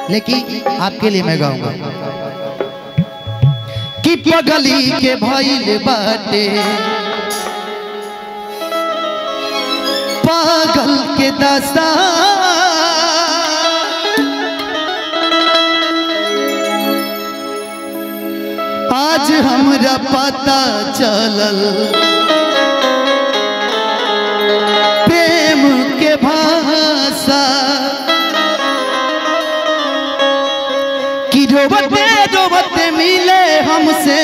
लेकिन आपके लिए मैं गाऊंगा कि पगली के भइल बाटे पागल के दशा आज हमरा पता चलल प्रेम के भाषा कि रोबते रोबते मिले हमसे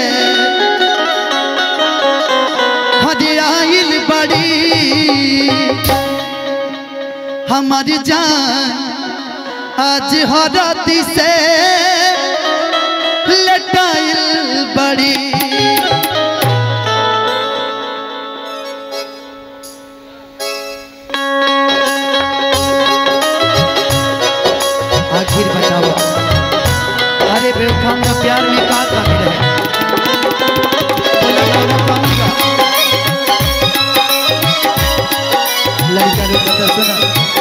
हजराइल बड़ी हमारी जान आज हरती से लटाइल बड़ी आखिर बताओ अरे बेवकूफ का प्यार में का कमी रहे बोला बोला कमी का लड़का लोग का सुना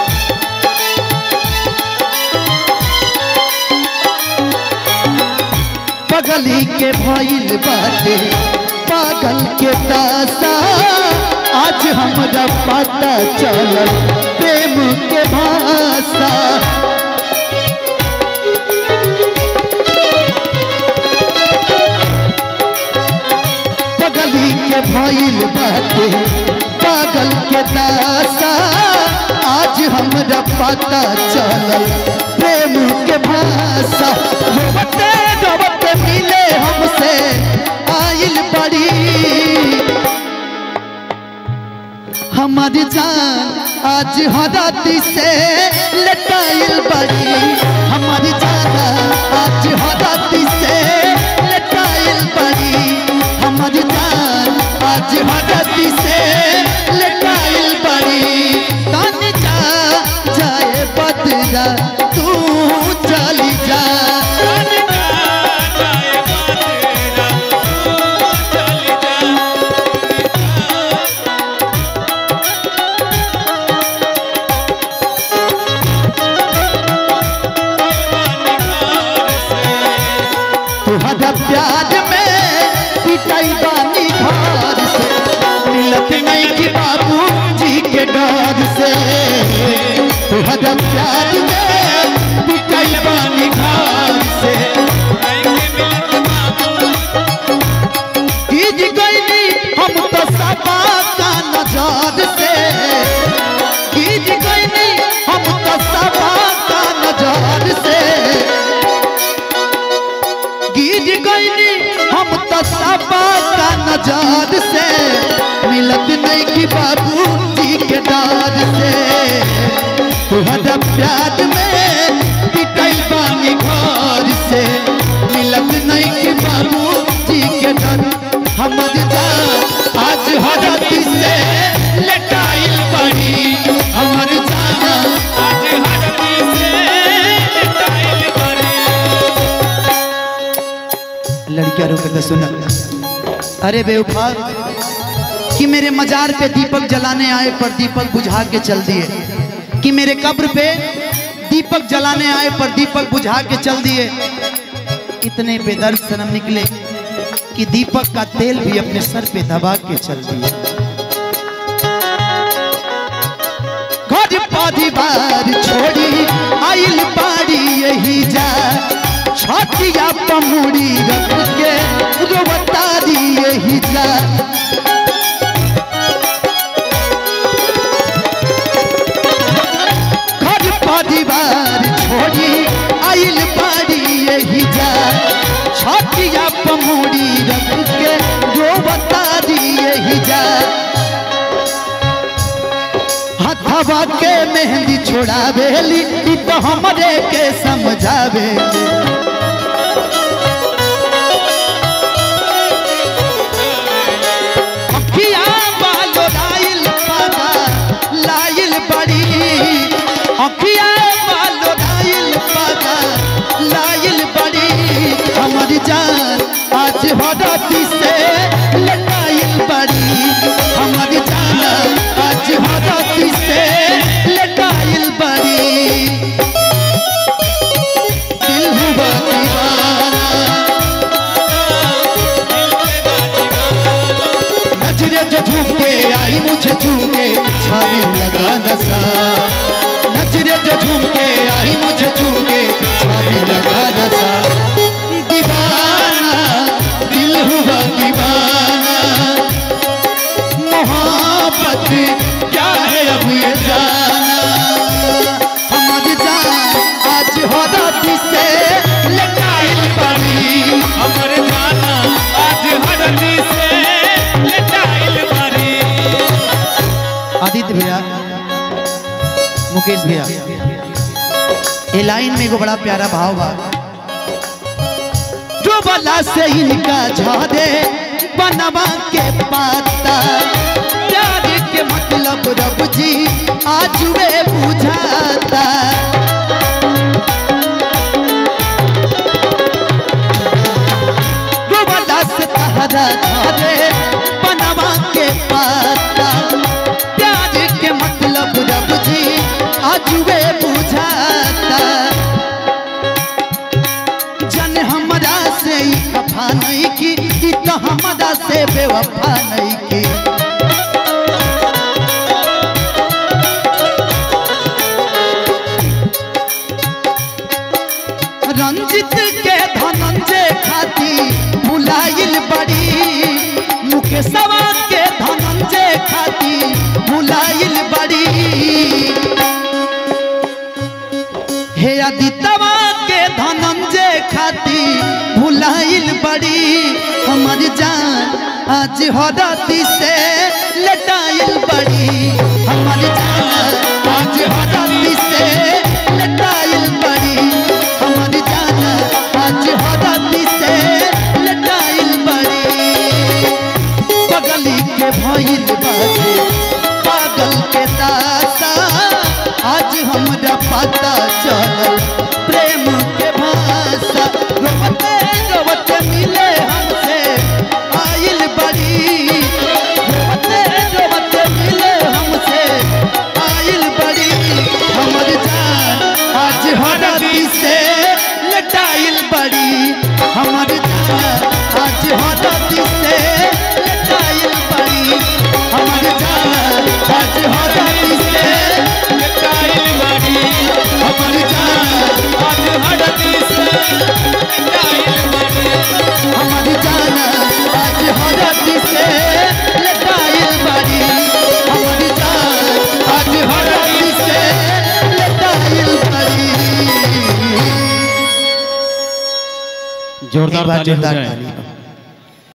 पगली के भइल बाटे पागल के दासा आज हमरा पता चलल प्रेम के भाषा पगली के भइल बाटे पागल के दासा आज हमरा पता चलल प्रेम के भाषा रोबते रोबते मिले हमसे आइल बड़ी हमारी जान आज हराती से लटाइल बड़ी हमारी जान आज हराती से लटाइल बड़ी हमारी जान आज हराती से लटाइल बड़ी तन जा जाए बदला तू चली जा तुहरा प्यार में पिटाई बानी घर से मिलत नहीं कि बाबू जी के डर से तुहरा प्यार में पिटाई बानी घर से गिज गईली हम तो सबा का नजर से गिज गईली हम तो सबा का नजर से गिर गईली हम तो सबा का नजर से मिलत नहीं कि बाबू जी के डर से तुहरा प्यार में पिटल बानी घर से मिलत नहीं कि बाबू जी के डर हमर जान आज हरती से लटाइल पड़ी हमर जान आज हरती से लटाइल पड़ी लड़कियां रोक के सुना अरे बेवफा कि मेरे मजार पे दीपक जलाने आए पर दीपक बुझा के चल दिए कि मेरे कब्र पे दीपक जलाने आए पर दीपक बुझा के चल दिए इतने बेदर्द सनम निकले कि दीपक का तेल भी अपने सर पे दबा के चल दिए घर परिवार छोड़ी आइल बाड़ी यही जा छठिया पमुड़ी रख के रोवतारी यही जा घर परिवार छोड़ी आइल बाड़ी यही जा छठिया पमुड़ी रख के रोवतारी यही जा हथवा के मेहंदी छोड़ावेली ई तो हमरे के समझावेली अखिया बालो लाइल पागा लाइल बड़ी अखिया बालो लाइल पागा लाइल बड़ी हमारी जान आज हरती से लटाइल बड़ी हमारी जान आज हरती से लटाइल बड़ी ये लाइन में एगो बड़ा प्यारा भाव बा जो बला से इनका झादे बनवा के पाता प्यार के मतलब रब जी आज वे बुझाता जो बला से तहरा झादे बनवा के पाता प्यार के मतलब रब जी आज वे बुझाता जन हमरा से ई खफा नहीं की ई तो हमरा से बेवफा नहीं की रंजित के धनंजय खाती भुलाइल बड़ी मुकेशवा के धनंजय खाती भुलाइल बड़ी हे आदितवा के धनंजय खाती भुलाइल बड़ी हमर जान आज हरती से लटाइल बड़ी हमर जान आज हरती से लटाइल बड़ी हमर जान आज हरती से लटाइल बड़ी पगली के भइल बाटे पागल के दासा आज हमरा पता चलल प्रेम के भाषा रोवते रोवते मिले हमसे आइल बड़ी रोवते रोवते मिले हमसे आइल बड़ी हमर जान आज हरती से लटाइल बड़ी हमर जान आज हरती से लटाइल बड़ी हमर जान आज हरती से लटाइल बाड़ी हमर जान आज हरदी से लटाइल बाड़ी हमर जान आज हरती से लटाइल बड़ी हमर जान आज हरती से लटाइल बड़ी जोरदार एक बार ताली हो जोरदार जाए ताली